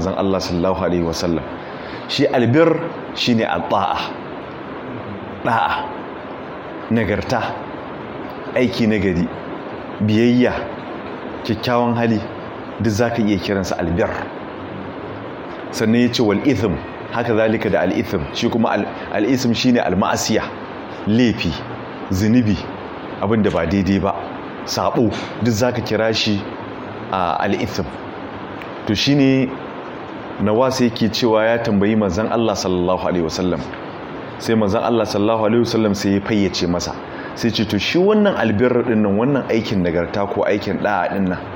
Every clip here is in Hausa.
manzon Allah sallallahu alaihi wasallam shi albir shine al-ta'a da'a nagarta aiki nagari biyayya kyakkyawan hali duk zaka iya kiransa albir sannan yace wal ithm haka zalika da al ithm shi kuma al ithm shine al ma'asiya laifi zunubi abinda ba daidai ba sabo duk zaka kira shi al ithm to shine nawasa yake cewa ya tambayi manzon Allah sallallahu alaihi wasallam sai manzon Allah sallallahu alaihi wasallam sai ya fayyace masa sai ce to shi wannan albirra din nan wannan aikin nagarta ko aikin da'a din nan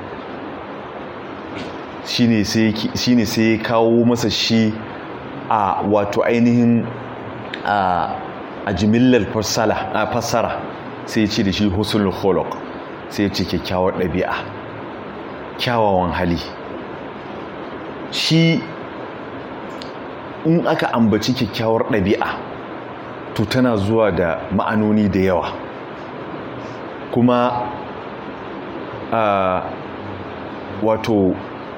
shine sai shine sai ya kawo masa shi a wato ainihin a a jimillar fassara fassara sai ya ce da shi husnul khuluq sai ya ce kyakkyawar ɗabi'a kyawawan hali shi in aka ambaci kyakkyawar ɗabi'a to tana zuwa da ma'anoni da yawa kuma wato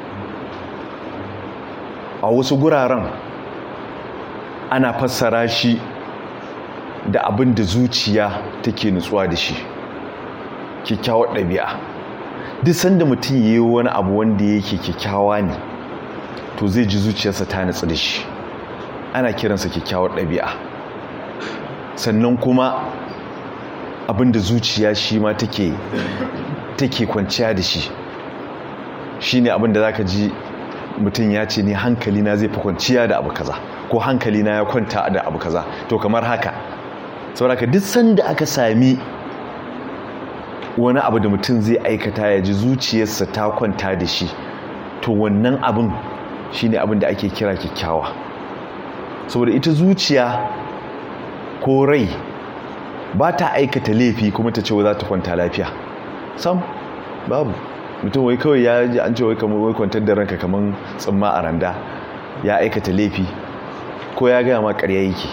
a wasu guraren ana fassara shi da abin da zuciya take nutsuwa da shi kyakkyawar ɗabi'a duk sanda mutum ya yi wani abu wanda yake kyakkyawa ne to zai ji zuciyarsa ta nutsu da shi ana kiransa kyakkyawar ɗabi'a sannan kuma abinda zuciya shi ma take take kwanciya da shi shine abinda zaka ji mutum ya ce ni hankali na zai fi kwanciya da abu kaza ko hankali na ya kwanta da abu kaza to kamar haka saboda duk sanda aka sami wani abu da mutum zai aikata ya ji zuciyarsa ta kwanta da shi to wannan abin shine abin da ake kira kyakkyawa saboda ita zuciya ko rai ba ta aikata laifi kuma ta ce za ta kwanta lafiya sam babu mutum wai kawai ya ji an ce wai kamar wai kwantar da ranka kamar tsamma a randa ya aikata laifi ko ya gaya ma ƙarya yake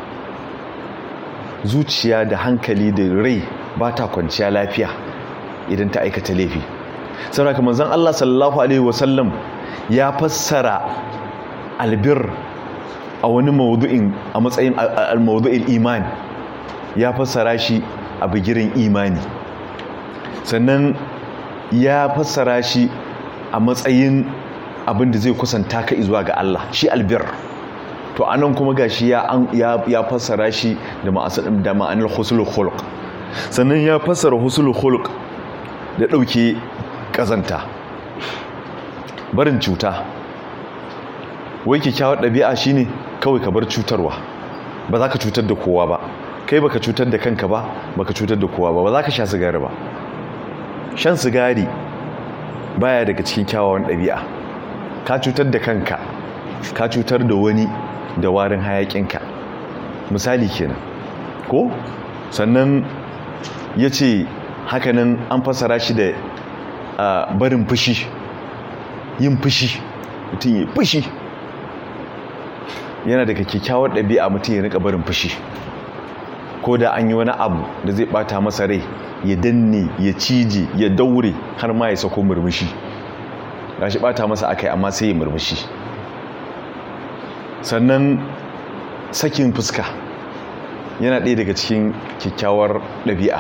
zuciya da hankali da rai ba ta kwanciya lafiya idan ta aikata laifi saboda kamar zan Allah sallallahu alaihi wasallam ya fassara albir a wani mawdu'in a matsayin al-mawdu'il iman ya fassara shi a bigirin imani sannan ya fassara shi a matsayin abin da zai kusanta ka zuwa ga Allah shi albir to anan kuma gashi ya ya fassara shi da da ma'anar husnul khuluq sannan ya fassara husnul khuluq da dauke kazanta barin cuta wai kyakkyawar ɗabi'a shine kawai ka bar cutarwa ba za ka cutar da kowa ba kai baka cutar da kanka ba baka cutar da kowa ba ba za ka sha sigari ba shan sigari baya daga cikin kyawawan ɗabi'a ka cutar da kanka ka cutar da wani da warin hayakinka misali kenan ko sannan ya ce hakanan an fasara shi da barin fushi yin fushi mutum yi fushi yana daga kyakkyawar ɗabi'a mutum ya rika barin fushi ko da an yi wani abu da zai bata masa rai ya danne ya cije ya daure har ma ya sako murmushi gashi bata masa akai amma sai ya murmushi sannan sakin fuska yana ɗaya daga cikin kyakkyawar ɗabi'a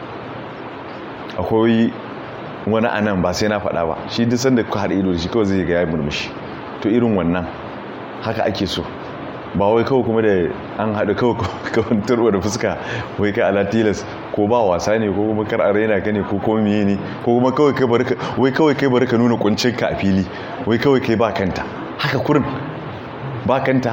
akwai wani anan ba sai na faɗa ba shi duk sanda kuka haɗa ido da shi kawai zai ga ya murmushi to irin wannan haka ake so ba wai kawai kuma da an haɗu kawai turba da fuska wai kai ala tilas ko ba wasa ne ko kuma kar a raina ka ne ko kuma miye ne ko kuma kawai kai bari wai kawai kai bari ka nuna kuncin ka a fili wai kawai kai ba kanta haka kurin ba kanta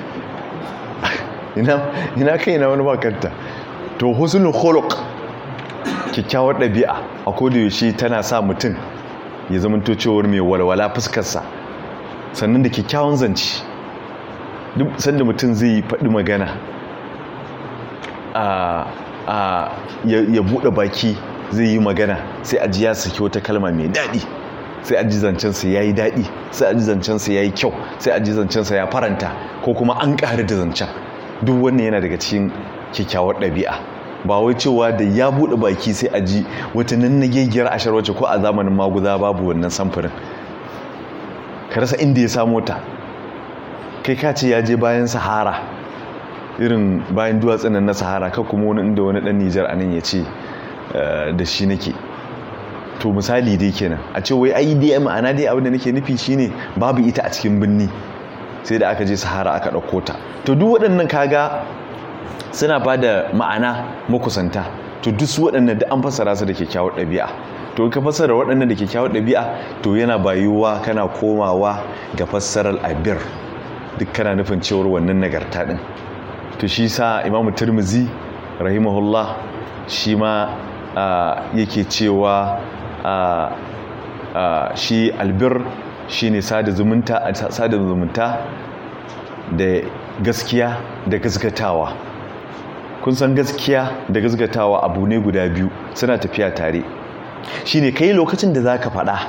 ina ina kai na wani ba kanta to husnul khuluq kyakkyawar ɗabi'a a koda yaushe tana sa mutum ya zama to cewar mai walwala fuskarsa sannan da kyakkyawan zance duk sanda mutum zai faɗi magana a ya buɗe baki zai yi magana sai aji ya saki wata kalma mai daɗi sai aji zancensa ya yi daɗi sai aji zancensa ya yi kyau sai aji zancensa ya faranta ko kuma an ƙari da zancen duk wannan yana daga cikin kyakkyawar ɗabi'a ba wai cewa da ya buɗe baki sai aji wata nannagegiyar ashar wacce ko a zamanin maguza babu wannan samfurin ka rasa inda ya samo ta kai ka ce ya je bayan sahara irin bayan duwatsun nan na sahara ka kuma wani inda wani dan nijar anan ya ce da shi nake to misali dai kenan a ce wai ai dai ma'ana dai abin da nake nufi shine babu ita a cikin birni sai da aka je sahara aka ɗauko ta to duk waɗannan kaga suna ba da ma'ana makusanta to duk su waɗannan da an fassara su da kyakkyawar ɗabi'a to ka fassara waɗannan da kyakkyawar ɗabi'a to yana bayuwa kana komawa ga fassarar abir duk kana nufin cewar wannan nagarta ɗin to shi sa imamu turmizi rahimahullah shi ma yake cewa shi albir shi ne sada zumunta da gaskiya da gaskatawa kun san gaskiya da gaskatawa abu ne guda biyu suna tafiya tare shi ne kai lokacin da za ka faɗa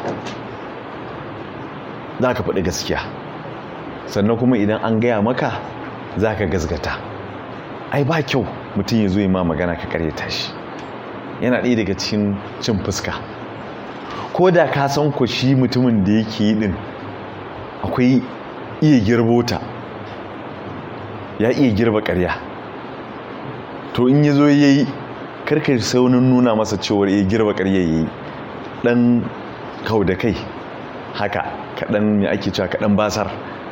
za ka faɗi gaskiya sannan kuma idan an gaya maka za ka gaskata ai ba kyau mutum ya zo yi ma magana ka karyata shi yana ɗaya daga cikin cin fuska ko da ka san ku shi mutumin da yake yi ɗin akwai iya girbota ya iya girba ƙarya to in ya zo ya yi karkar saunin nuna masa cewar ya girba ƙarya ya yi ɗan kau da kai haka kaɗan ya ake cewa kaɗan basar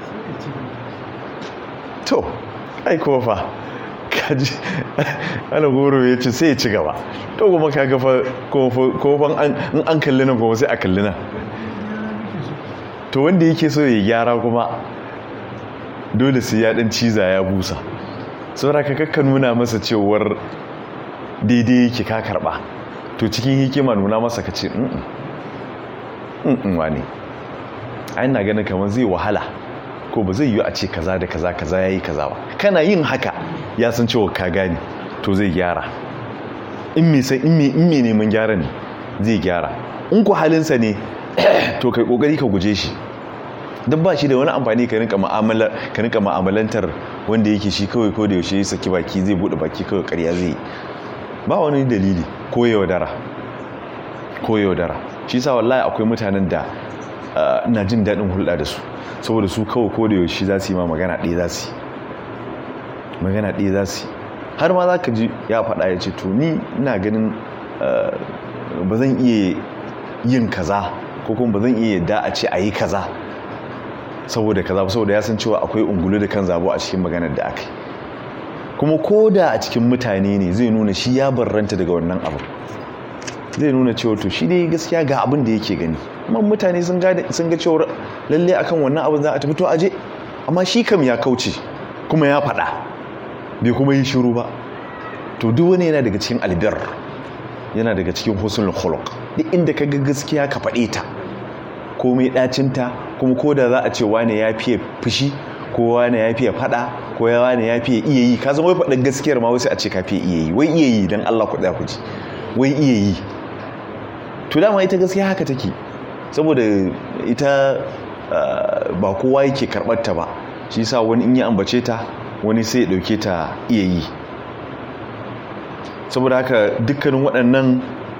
to ai kuma fa kaji ana goro ya ce sai ya ci gaba to kuma ka gafa kofan in an kalli nan kuma sai a kalli nan to wanda yake so ya gyara kuma dole sai ya dan ciza ya busa saboda ka kakka nuna masa cewar daidai yake ka karba to cikin hikima nuna masa ka ce mm wani ai na ganin kamar zai wahala ko ba zai yi a ce kaza da kaza kaza yayi kaza ba kana yin haka ya san cewa ka gane to zai gyara in me sai in me in me neman gyara ne zai gyara in ku halinsa ne to kai kokari ka guje shi duk ba shi da wani amfani ka rinka mu'amala ka rinka mu'amalantar wanda yake shi kawai ko da yaushe ya saki baki zai bude baki kawai ƙarya zai ba wani dalili ko yaudara ko yaudara shi sa wallahi akwai mutanen da ina jin daɗin hulɗa da su saboda su kawai ko da yaushe za su yi ma magana ɗaya za su yi magana ɗaya za su yi har ma za ka ji ya faɗa ya ce to ni ina ganin ba zan iya yin kaza ko kuma ba zan iya yadda a ce a yi kaza saboda kaza saboda ya san cewa akwai ungulu da kan zabo a cikin maganar da aka yi kuma ko da a cikin mutane ne zai nuna shi ya barranta daga wannan abu zai nuna cewa to shi dai gaskiya ga abin da yake gani amma mutane sun ga cewa lalle akan wannan abin za a tafi to aje amma shi kam ya kauce kuma ya faɗa bai kuma yi shiru ba to duk wani yana daga cikin albir yana daga cikin husnul khuluq duk inda ka ga gaskiya ka faɗe ta komai ɗacinta kuma ko da za a ce wane ya fiye fushi ko wane ya fiye faɗa ko wane ya fiye iya yi ka zama wai faɗin gaskiyar ma wasu a ce ka fiye iya yi wai iya yi don Allah ku ku ji wai iya yi to dama ita gaskiya haka take saboda ita ba kowa yake karɓar ta ba shi sa wani in yi ambace ta wani sai ya ɗauke ta iya yi saboda haka dukkanin waɗannan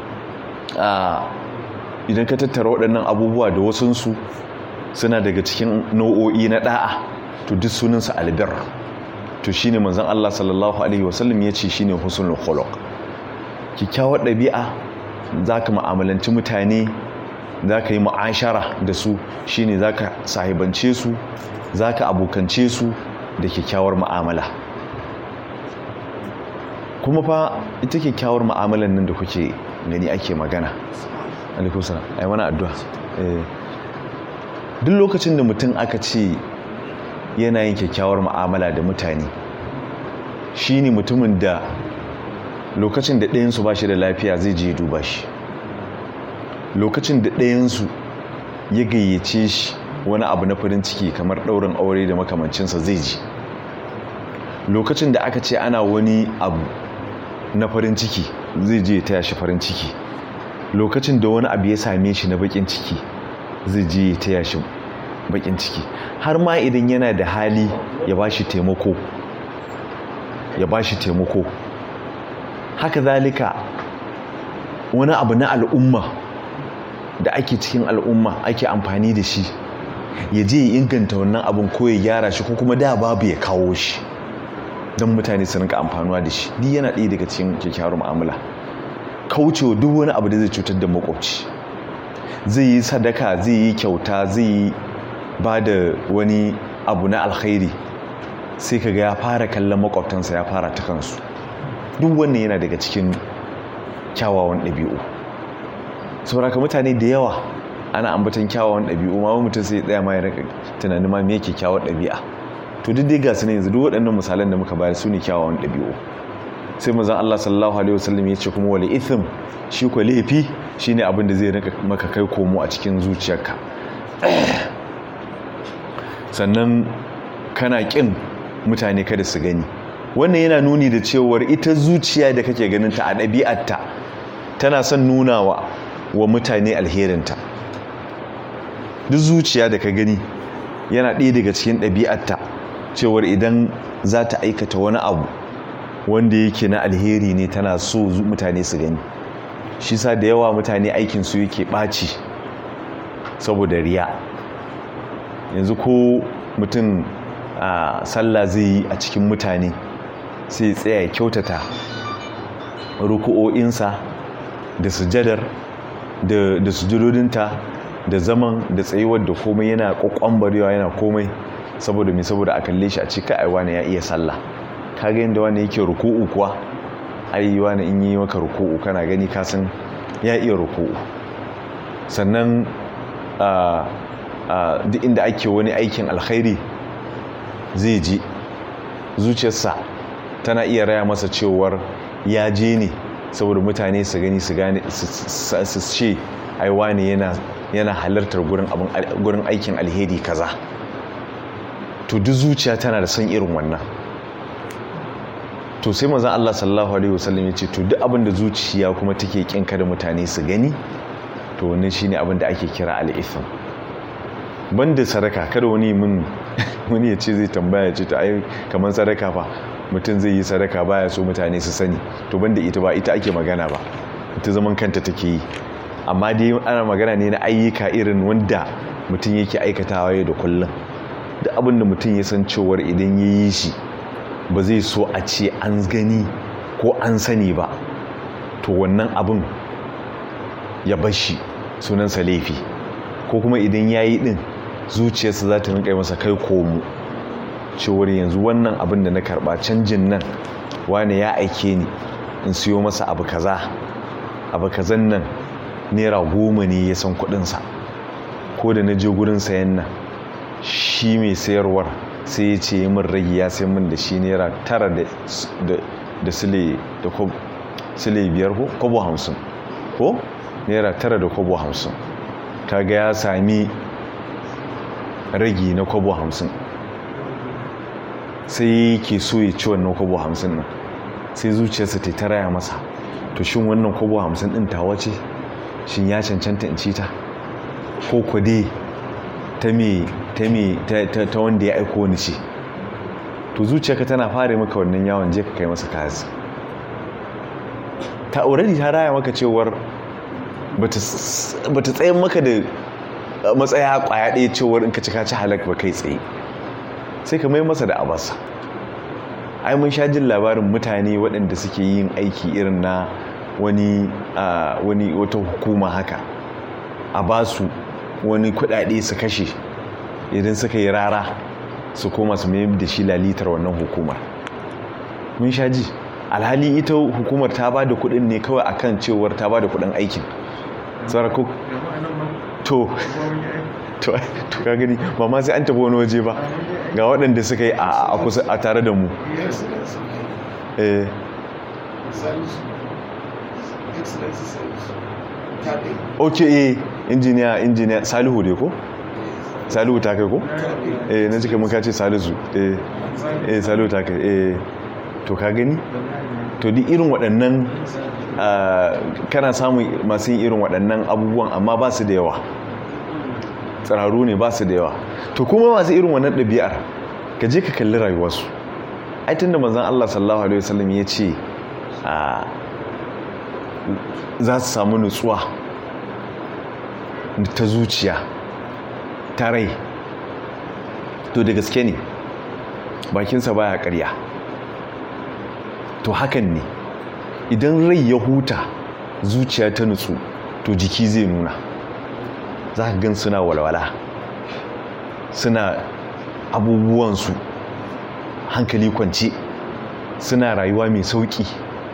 idan ka tattara waɗannan abubuwa da wasunsu suna daga cikin nau'o'i na ɗa'a to duk sunansa albir to shine manzon Allah sallallahu alaihi wasallam ya ce shine husnul khuluq kikkiawar ɗabi'a zaka mu'amalanci mutane zaka yi mu'ashara da su shine zaka sahibance su zaka abokance su da kyakkyawar mu'amala kuma fa ita kyakkyawar mu'amalan nan da kuke gani ake magana alaikum salam ai mana addu'a duk lokacin da mutum aka ce yana yin kyakkyawar mu'amala da mutane shine mutumin da lokacin da ɗayansu ba shi da lafiya zai je duba shi lokacin da ɗayansu ya gayyace shi wani abu na farin ciki kamar ɗaurin aure da makamancinsa zai ji lokacin da aka ce ana wani abu na farin ciki zai je taya shi farin ciki lokacin da wani abu ya same shi na bakin ciki zai je ya taya shi bakin ciki har ma idan yana da hali ya ba shi taimako ya ba shi taimako haka zalika wani abu na al'umma da ake cikin al'umma ake amfani da shi ya je ya inganta wannan abin ko ya gyara shi ko kuma da babu ya kawo shi don mutane su rinka amfanuwa da shi ni yana ɗaya daga cikin kyakkyawar mu'amala kaucewa duk wani abu da zai cutar da makwabci zai yi sadaka zai yi kyauta zai yi ba da wani abu na alkhairi sai kaga ya fara kallon makwabtansa ya fara ta kansu duk wannan yana daga cikin kyawawan ɗabi'u sauraka mutane da yawa ana ambatan kyawawan ɗabi'u ma mutum sai tsaya ma ya rika tunanin ma me yake kyawar ɗabi'a to duk dai gasu ne yanzu duk waɗannan misalan da muka bayar su ne kyawawan ɗabi'u sai manzon Allah sallallahu alaihi wasallam ya ce kuma wal ithm shi ko laifi shine abin da zai rika maka kai komo a cikin zuciyarka sannan kana kin mutane kada su gani wannan yana nuni da cewar ita zuciya da kake ganin ta a ɗabi'arta tana son nunawa wa mutane alherinta duk zuciya da ka gani yana ɗaya daga cikin ɗabi'arta cewar idan za ta aikata wani abu wanda yake na alheri ne tana so mutane su gani shi sa da yawa mutane aikinsu yake ɓaci saboda riya yanzu ko mutum a sallah zai yi a cikin mutane sai tsaya ya kyautata ruku'o'insa da sujadar da sujudodinta da zaman da tsayuwar da komai yana kwakwambarewa yana komai saboda mai saboda a kalle shi a cika aiwa ne ya iya sallah kaga yadda wani yake ruku'u kuwa ai wani in yi maka ruku'u kana gani kasan ya iya ruku'u sannan duk inda ake wani aikin alkhairi zai ji zuciyarsa tana iya raya masa cewar ya je ne saboda mutane su gani su gane su ce aiwa ne yana halartar gurin aikin alheri kaza to duk zuciya tana da son irin wannan to sai mazan Allah sallallahu alaihi wasallam ya ce to duk abin da zuciya kuma take kin kada mutane su gani to wannan shine abin da ake kira al-ithm banda sadaka kada wani mun wani ya ce zai tambaya ce ta ai kamar sadaka fa mutum zai yi sadaka baya so mutane su sani to banda ita ba ita ake magana ba ita zaman kanta take yi amma dai ana magana ne na ayyuka irin wanda mutum yake aikatawa yau da kullum da abin da mutum ya san cewar idan ya yi shi ba zai so a ce an gani ko an sani ba to wannan abin ya bashi sunansa laifi ko kuma idan ya yi din zuciyarsa za ta rinka masa kai komo cewar yanzu wannan abin da na karba canjin nan wane ya aike ni in siyo masa abu kaza abu kazan nan naira goma ne ya san kudinsa ko da na je gurin sayan nan shi mai sayarwar sai ya ce min rage ya sai min da shi naira tara da sile da sile biyar ko kobo hamsin ko naira tara da kobo hamsin kaga ya sami ragi na kobo hamsin sai ke so ya ci wannan kobo hamsin nan sai zuciyarsa ta taraya masa to shin wannan kobo hamsin din tawa ce shin ya cancanta in ci ta ko kwade ta me ta me ta wanda ya aiko ni ce to zuciyarka tana fara maka wannan yawon je ka kai masa kazi ta already ta raya maka cewar bata tsayin maka da matsaya kwaya ɗaya cewar in ka ci kaci halak ba kai tsaye sai ka mai masa da abasa ai mun sha jin labarin mutane waɗanda suke yin aiki irin na wani wani wata hukuma haka a ba su wani kuɗaɗe su kashe idan suka yi rara su koma su mai da shi lalitar wannan hukumar mun sha ji alhali ita hukumar ta ba da kuɗin ne kawai akan cewar ta ba da kuɗin aikin sarako to to ka gani ba ma sai an tafi wani waje ba ga waɗanda suka yi a kusa a tare da mu eh ok eh injiniya injiniya salihu dai ko salihu ta kai ko eh na cika muka ce salisu eh eh salihu ta kai eh to ka gani to di irin waɗannan kana samun masu yin irin waɗannan abubuwan amma ba su da yawa tsararru ne ba su da yawa to kuma masu irin wannan ɗabi'ar ka je ka kalli rayuwarsu ai tun da manzan Allah sallallahu alaihi wasallam ya ce za su samu nutsuwa ta zuciya ta rai to da gaske ne bakinsa baya karya to hakan ne idan rai ya huta zuciya ta nutsu to jiki zai nuna za ka gan suna walwala suna abubuwansu hankali kwance suna rayuwa mai sauƙi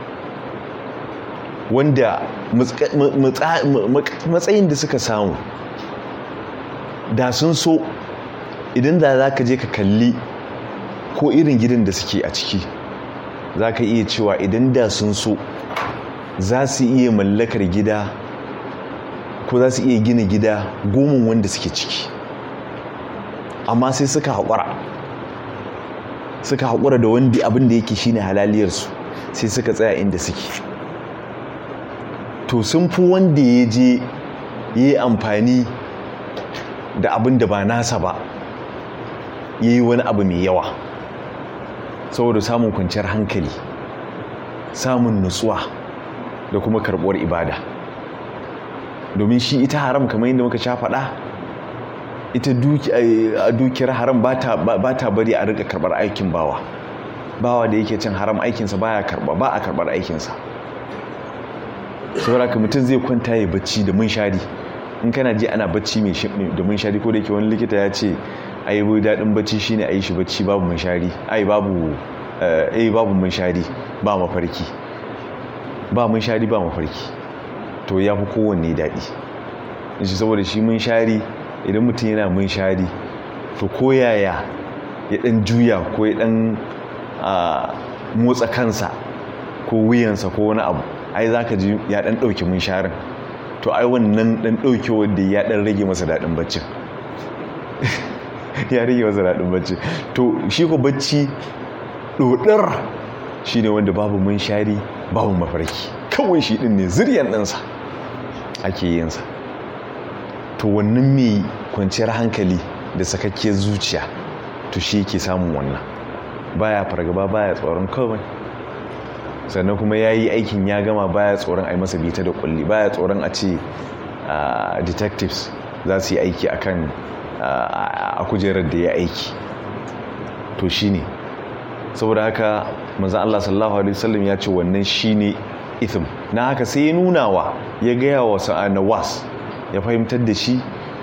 wanda matsayin da suka samu da sun so idan da za ka je ka kalli ko irin gidan da suke a ciki za ka iya cewa idan da sun so za su iya mallakar gida ko za su iya gina gida gomin wanda suke ciki amma sai suka haƙura suka haƙura da wanda abin da yake shine halaliyarsu sai suka tsaya inda suke to sun fi wanda ya je ya yi amfani da abin da ba nasa ba ya yi wani abu mai yawa saboda samun kwanciyar hankali samun nutsuwa da kuma karɓuwar ibada domin shi ita haram kamar yadda muka sha faɗa ita dukiyar haram ba ta bari a rika karɓar aikin bawa bawa da yake cin haram aikinsa baya karɓa ba a karɓar aikinsa saboda ka mutum zai kwanta ya bacci da munshari in kana ji ana bacci mai da munshari ko da yake wani likita ya ce ai bai daɗin bacci shine a yi shi bacci babu munshari ai babu eh babu munshari ba mafarki ba munshari ba mafarki to ya fi kowanne daɗi shi saboda shi munshari idan mutum yana munshari to ko yaya ya ɗan juya ko ya ɗan motsa kansa ko wuyansa ko wani abu ai za ka ji ya ɗan ɗauki munsharin to ai wannan ɗan ɗauke wanda ya ɗan rage masa daɗin baccin ya rage masa daɗin bacci to shi ko bacci ɗoɗar shi ne wanda babu munshari babu mafarki kawai shi ɗin ne ziryan ɗinsa ake yinsa to wannan mai kwanciyar hankali da sakakkiyar zuciya to shi yake samun wannan baya fargaba baya tsoron kawai sannan kuma ya yi aikin ya gama baya tsoron a yi masa bita da kulli baya tsoron a ce detectives za su yi aiki akan a kujerar da ya aiki to shi ne saboda haka maza Allah sallallahu alaihi wasallam ya ce wannan shi ne ithim na haka sai ya nuna wa ya gaya wa sa'anawas ya fahimtar da shi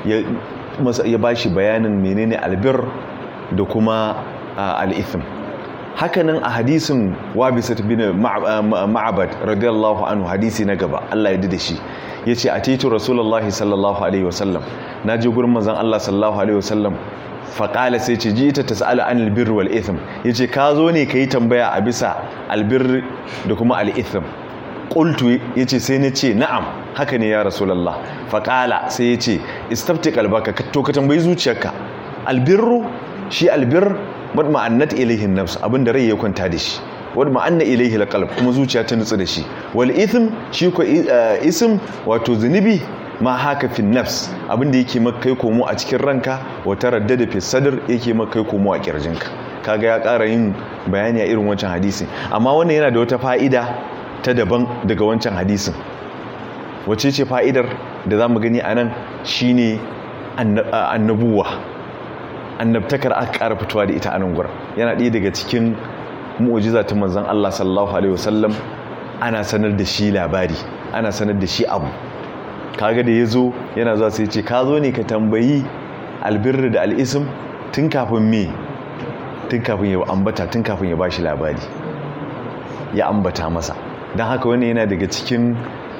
ya ba shi bayanin menene albir da kuma al'ithim hakanan a hadisin wabisat bin ma'abad radiyallahu anhu hadisi na gaba Allah ya da shi ya ce a titi rasulullahi sallallahu alaihi wasallam na je gurin manzan Allah sallallahu alaihi wasallam faƙala sai ce ji ita ta sa'ala an albir wal ithim ya ce ka zo ne ka yi tambaya a bisa albir da kuma al'ithim ƙultu ya ce sai na ce na'am haka ne ya rasulallah faƙala sai ya ce istafti kalbaka to ka tambayi zuciyarka albirru shi albir wadda ma'annat ilaihin nafs abinda rai ya kwanta da shi wadda ma'anna ilaihi alqalb kuma zuciya ta nutsu da shi wal ithm shi ko ism wato zunubi ma haka fi nafs abinda yake makai komo a cikin ranka wa taraddada fi sadr yake makai komo a kirjinka kaga ya ƙara yin bayani a irin wancan hadisi amma wannan yana da wata fa'ida ta daban daga wancan hadisin wace ce fa'idar da zamu gani anan shine annabuwa annabtakar aka ƙara fitowa da ita a nan gurin yana ɗaya daga cikin mu'ujiza ta manzon Allah sallallahu alaihi wasallam ana sanar da shi labari ana sanar da shi abu kaga da yazo yana zuwa sai ce ka zo ne ka tambayi albirri da al'isim tun kafin me tun kafin ya ambata tun kafin ya bashi labari ya ambata masa don haka wani yana daga cikin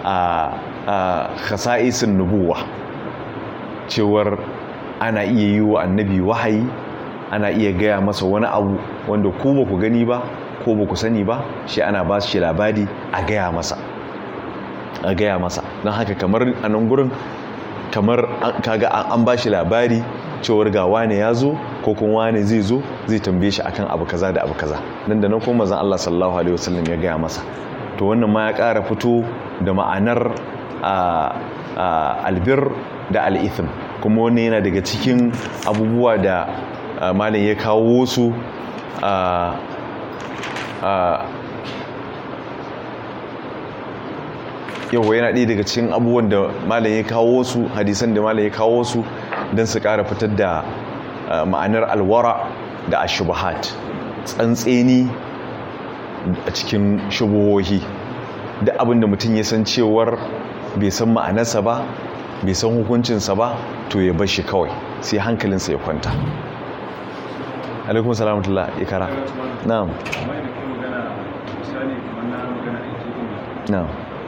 a khasa'isin nubuwa cewar ana iya yi wa annabi wahayi ana iya gaya masa wani abu wanda ku ba ku gani ba ko ba ku sani ba shi ana ba shi labari a gaya masa a gaya masa don haka kamar a nan gurin kamar kaga an ba shi labari cewar ga wane ya zo ko kuma wane zai zo zai tambaye shi akan abu kaza da abu kaza nan da nan kuma manzon Allah sallallahu alaihi wasallam ya gaya masa to wannan ma ya ƙara fito da ma'anar albir da al'ithim kuma wannan yana daga cikin abubuwa da malin ya kawo su yawa yana ɗaya daga cikin abubuwan da malin ya kawo su hadisan da malin ya kawo su don su ƙara fitar da ma'anar alwara da ashubahat tsantseni a cikin shubuhohi da abinda mutum ya san cewar bai san ma'anarsa ba bai san hukuncinsa ba to ya bar shi kawai sai hankalinsa ya kwanta alaikun salamatullah ya kara na'am na'am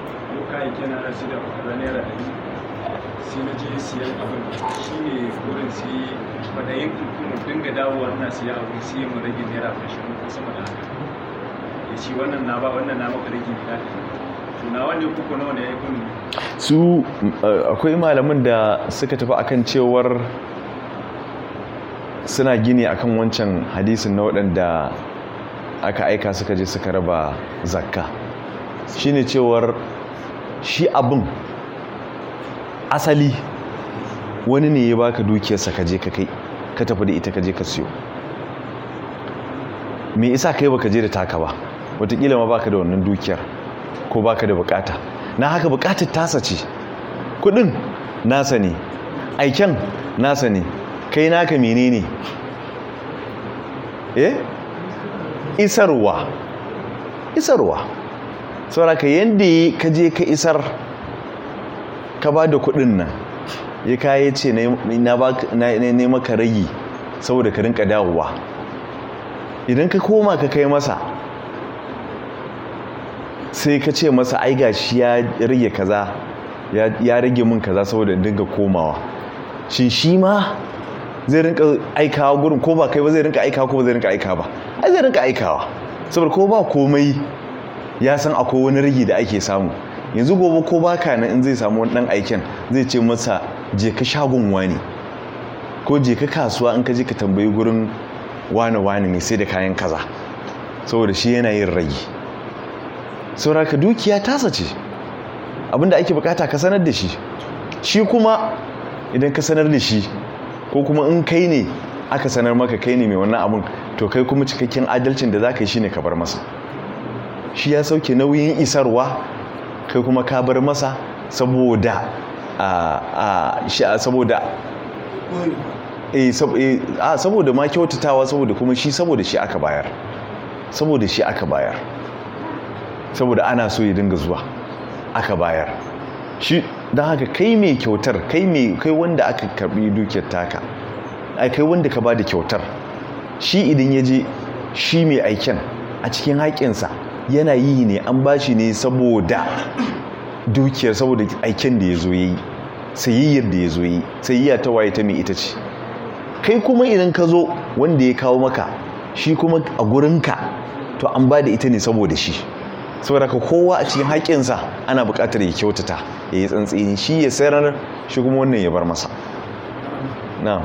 sai na je siyan abin shi ne wurin sai kwadayin kuma dinga dawowa na siya abu sai mu rage naira ashirin ko sama da haka ya ce wannan na ba wannan na maka rage naira to na wanda kuku nawa da ya kun su akwai malamin da suka tafi akan cewar suna gini akan wancan hadisin na waɗanda aka aika suka je suka raba zakka shine cewar shi abin asali wani ne ya baka dukiyarsa ka je ka kai ka tafi da ita ka je ka siyo me isa kai baka je da taka ba wataƙila ma baka da wannan dukiyar ko baka da bukata na haka bukatar tasa ce kudin nasa ne aiken nasa ne kai naka menene eh isarwa isarwa sauraka yadda ka je ka isar ka ba da kudin nan ya kayi ce na maka ragi saboda ka rinka dawowa idan ka koma ka kai masa sai ka ce masa ai gashi ya rage kaza ya rage min kaza saboda dinga komawa shin shi ma zai rinka aikawa gurin ko ba kai ba zai rinka aikawa ko ba zai rinka aikawa ba ai zai rinka aikawa saboda ko ba komai ya san akwai wani rigi da ake samu yanzu gobe ko baka nan in zai samu wani dan aiken zai ce masa je ka shagon wani ko je ka kasuwa in ka je ka tambayi gurin wani wani mai sai da kayan kaza saboda shi yana yin ragi saboda ka dukiya tasa ce abinda ake bukata ka sanar da shi shi kuma idan ka sanar da shi ko kuma in kai ne aka sanar maka kai ne mai wannan abin to kai kuma cikakken adalcin da za ka yi shi ne ka bar masa shi ya sauke nauyin isarwa kai kuma ka bar masa saboda saboda saboda ma kyautatawa saboda kuma shi saboda shi aka bayar saboda shi aka bayar saboda ana so ya dinga zuwa aka bayar shi don haka kai mai kyautar kai mai kai wanda aka karbi dukiyar taka ai kai wanda ka ba da kyautar shi idan ya je shi mai aiken a cikin haƙinsa yana yi ne an ba shi ne saboda dukiyar saboda aiken da ya zo ya yi sayayyar da ya zo yi sayayya ta waye ta mai ita ce kai kuma idan ka zo wanda ya kawo maka shi kuma a gurinka to an ba da ita ne saboda shi saboda ka kowa a cikin haƙinsa ana buƙatar ya kyautata ya yi tsantsini shi ya sayar shi kuma wannan ya bar masa na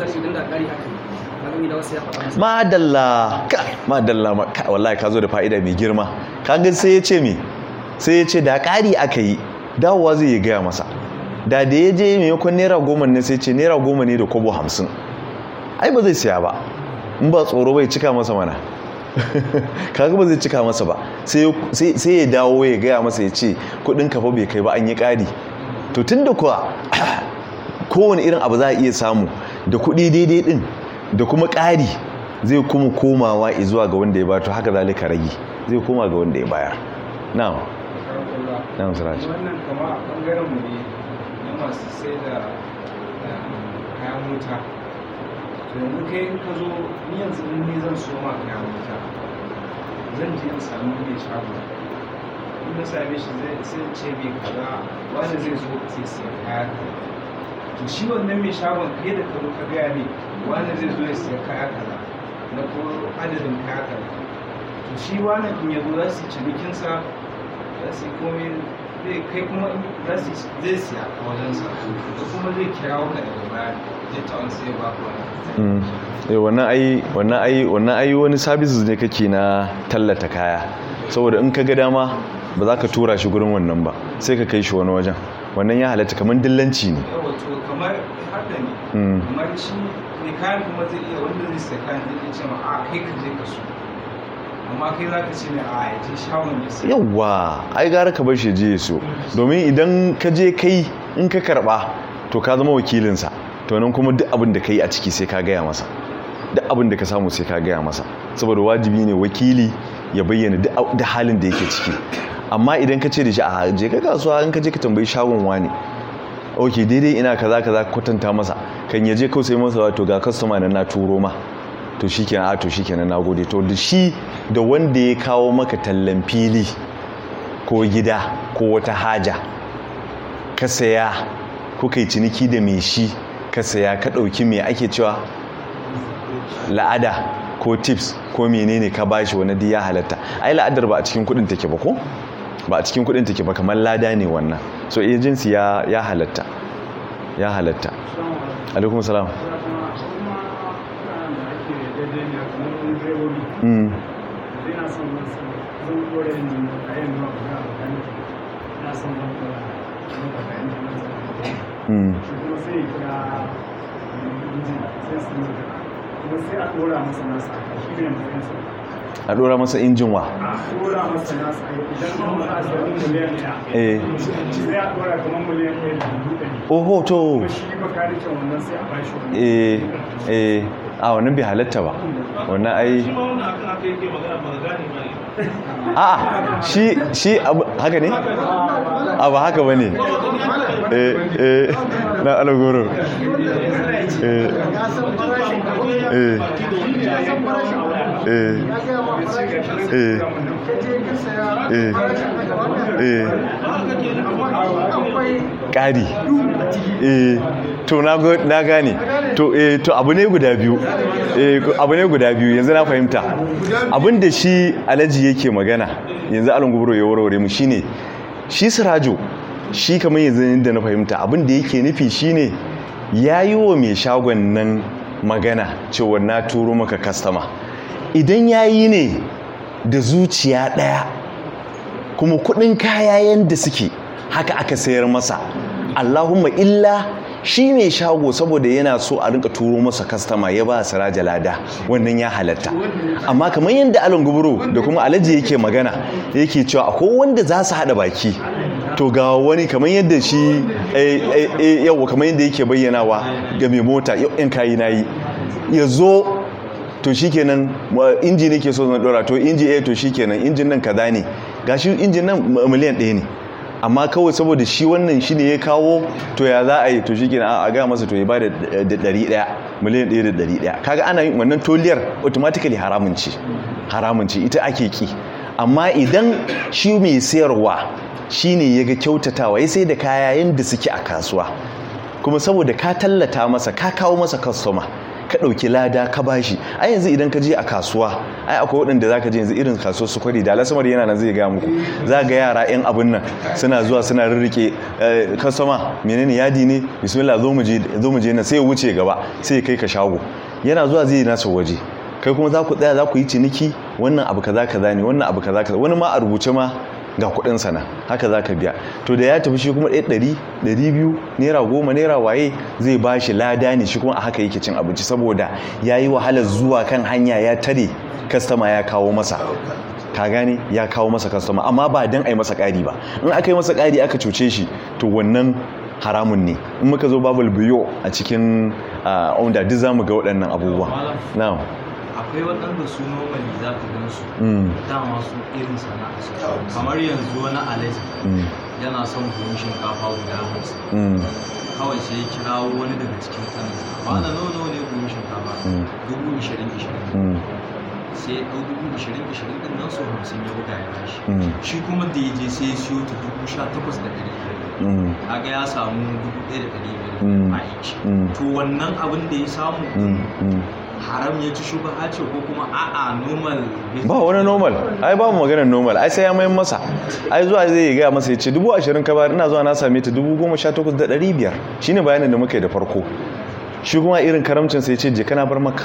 madalla ka madalla wallahi ka zo da fa'ida mai girma kaga sai ya ce me sai ya ce da ƙari aka yi dawowa zai yi gaya masa da da ya je maimakon naira goma ne sai ce naira goma ne da kobo hamsin ai ba zai siya ba in ba tsoro bai cika masa mana kaga ba zai cika masa ba sai ya dawo ya gaya masa ya ce kudin kafa bai kai ba an yi ƙari to tun da kuwa kowane irin abu za a iya samu da kudi daidai din da kuma ƙari zai kuma komawa zuwa ga wanda ya ba to haka zalika rage zai koma ga wanda ya bayar na'am na'am siraj wannan kama a bangaren mu ne na masu sai da kayan wuta to yanzu kai in ka zo ni yanzu in ni zan so ma kayan wuta zan je in samu mai shago in na same shi zai sai ce mai kaza wani zai zo sai siya kaya to shi wannan mai shagon kai da ka zo ka gaya ne wani zai zo ya siya kaya kaza na ko adadin kaya kaza to shi wani in ya zo za su yi cinikinsa za su yi komai zai kai kuma za su zai siya a wajensa da kuma zai kira ka daga baya zai ta wani sai ba ku wani wannan ai wannan ai wannan ai wani services ne kake na tallata kaya saboda in ka ga dama ba za ka tura shi gurin wannan ba sai ka kai shi wani wajen wannan ya halatta kamar dillanci ne yawa to kamar haka ne kamar shi ne kayan kuma zai iya wanda zai siya kayan zai iya ce ma a kai ka je ka so amma kai za ka ce ne a yaje shagon ya siya yawwa ai gara ka bar shi je so domin idan ka je kai in ka karba to ka zama wakilinsa to nan kuma duk abin da ka yi a ciki sai ka gaya masa duk abin da ka samu sai ka gaya masa saboda wajibi ne wakili ya bayyana duk halin da yake ciki amma idan ka ce da shi a je ka kasuwa in ka je ka tambayi shagon wani ok daidai ina kaza kaza kwatanta masa kan yaje kawai sai masa wato ga kastoma na na turo ma to shikenan a to shikenan na gode to da shi da wanda ya kawo maka tallan fili ko gida ko wata haja ka saya kuka yi ciniki da mai shi ka saya ka ɗauki mai ake cewa la'ada ko tips ko menene ka bashi wani duk ya halatta ai la'adar ba a cikin kudin take ba ko ba a cikin kudin take ba kamar lada ne wannan so agency ya ya halatta ya halatta alaikum salam mm mm a dora masa injin wa a dora masa nasa idan ma za a samu miliyan ɗaya eh sai a dora kamar miliyan ɗaya da dubu ɗari oho to kuma shi bakarikin wannan sai a bashi wani eh eh a wannan bai halatta ba wannan ai a'a shi shi abu haka ne a ba haka bane eh eh na alagoro eh eh eh eh eh eh ƙari eh to na go- na gane to eh to abu ne guda biyu eh abu ne guda biyu yanzu na fahimta abin da shi alaji yake magana yanzu alon gubro ya warware mu shine shi sirajo shi kamar yanzu inda na fahimta abin da yake nufi shine yayi wa mai shagon nan magana cewa na turo maka kastama idan yayi ne da zuciya daya kuma kudin kaya yanda suke haka aka sayar masa Allahumma illa shi ne shago saboda yana so a rinka turo masa kastama ya ba siraja lada wannan ya halatta amma kamar yadda alon guburo da kuma alaji yake magana yake cewa akwai wanda za su haɗa baki to ga wani kamar yadda shi yau kamar yadda yake bayyanawa ga mai mota yau in kayi na yi ya zo to shikenan inji ne ke so zan dora to inji eh to shikenan injin nan kaza ne gashi injin nan miliyan ɗaya ne amma kawai saboda shi wannan shi ne ya kawo to ya za a yi to shi a ga masa to ya ba da ɗari ɗaya miliyan ɗaya da ɗari ɗaya kaga ana yin wannan toliyar automatically haramun ce haramun ce ita ake ki amma idan shi mai sayarwa shi ne ya ga kyautatawa ya sai da kaya yadda suke a kasuwa kuma saboda ka tallata masa ka kawo masa kastoma ka ɗauki lada ka bashi a yanzu idan ka je a kasuwa ai akwai waɗanda za ka je yanzu irin kasuwar su kwari da alasamar yana nan zai gaya muku za ga yara 'yan abin nan suna zuwa suna rirrike kastoma menene yadi ne bismillah zo mu je na sai ya wuce gaba sai ya kai ka shago yana zuwa zai nasa waje kai kuma za ku tsaya za ku yi ciniki wannan abu kaza kaza ne wannan abu kaza kaza wani ma a rubuce ma ga kudin sana haka za ka biya to da ya tafi shi kuma ɗaya ɗari ɗari biyu naira goma naira waye zai ba shi lada ne shi kuma a haka yake cin abinci saboda ya yi wahalar zuwa kan hanya ya tare kastama ya kawo masa ka gane ya kawo masa kastama amma ba don a yi masa ƙari ba in aka yi masa ƙari aka cuce shi to wannan haramun ne in muka zo babul biyo a cikin onda duk za mu ga waɗannan abubuwa na'am akwai waɗanda su normally za ka gan su dama su irin sana'a su kamar yanzu wani alaji yana son buhun shinkafa guda hamsin kawai sai ya kirawo wani daga cikin kansa ba na nawa ne buhun shinkafa dubu ishirin ishirin sai ya ɗau dubu ishirin ishirin ɗin nan so hamsin ya buga ya bashi shi kuma da ya je sai ya siyo ta dubu sha takwas da ɗari biyar kaga ya samu dubu ɗaya da ɗari biyar a each to wannan abin da ya samu haram ya ci shubha ce ko kuma a'a normal ba wani normal ai ba mu maganar normal ai sai ya mayan masa ai zuwa zai yi gaya masa ya ce dubu ashirin ka bayar ina zuwa na same ta dubu goma sha takwas da ɗari biyar shine bayanin da muka yi da farko shi kuma irin karamcin sai ce je kana bar maka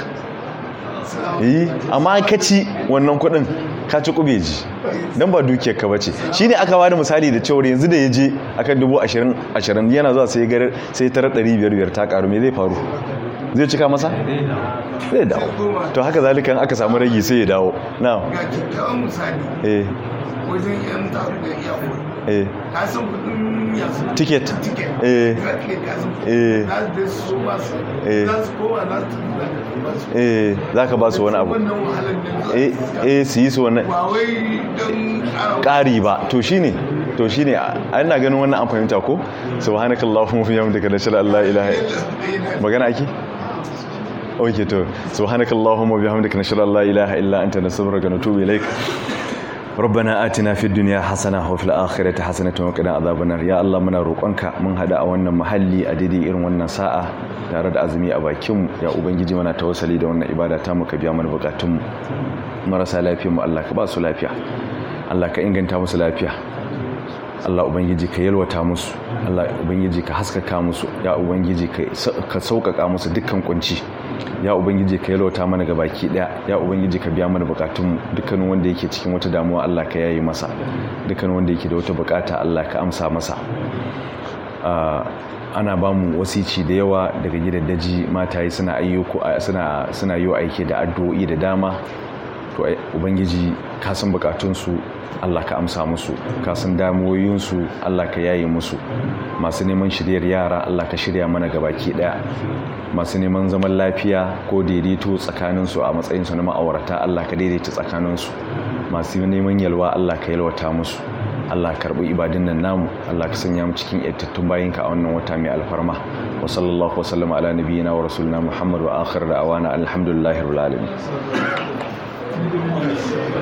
yi amma ka ci wannan kuɗin ka ci kubeji don ba dukiyar ka bace shi ne aka bada misali da cewar yanzu da ya je akan dubu ashirin ashirin yana zuwa sai ya sai tara ɗari biyar biyar ta karu me zai faru zai cika masa? zai dawo to haka zalikan aka samu ragi sai ya dawo na ga kyakkyawan misali eh wajen yan taru da iyakuri eh ka san kudin hanya su Ticket. ticket Eh. za ka iya kasu Eh. za su je su so masu Eh. za su koma za su tafi za ka ba su eh za ka ba su wani abu wannan wahalar ne eh eh su yi su wannan ba wai don ƙara ƙari ba to shine to shine a ina ganin wannan an fahimta ko subhanakallahumma wa bihamdika nashhadu an la ilaha illa magana ake oke to subhanakallahumma wa bihamdika nashhadu an la ilaha illa anta nastaghfiruka wa natubu ilaik ربنا آتنا في الدنيا حسنة وفي الآخرة حسنة وقنا عذاب النار يا الله muna roƙonka mun hada a wannan mahalli a daidai irin wannan sa'a tare da azumi a bakin ya ubangiji mana tawassali da wannan ibada ta muka biya mana bukatun mu marasa lafiyar mu Allah ka ba su lafiya Allah ka inganta musu lafiya Allah ubangiji ka yalwata musu Allah ubangiji ka haskaka musu ya ubangiji ka sauƙaƙa musu dukkan kunci ya ubangiji ka yalwata mana baki daya ya ubangiji ka biya mana bukatun dukkanin wanda yake cikin wata damuwa Allah ka yayi masa dukkanin wanda yake da wata bukata Allah ka amsa masa ana ba mu wasici da yawa daga gidaddaji mataye suna ayyuku suna suna yi aiki da addu'o'i da dama to ubangiji ka san bukatunsu Allah ka amsa musu ka san damuwoyinsu Allah ka yaye musu masu neman shiryar yara Allah ka shirya mana gabaki daya masu neman zaman lafiya ko daidaito tsakaninsu a matsayinsu na ma'aurata Allah ka daidaita tsakaninsu masu neman yalwa Allah ka yalwata musu Allah karbi ibadun nan namu Allah ka sanya mu cikin yattattun bayinka a wannan wata mai alfarma wa sallallahu wa sallama ala nabiyyina wa rasulina Muhammad wa akhir da'awana alhamdulillahi rabbil alamin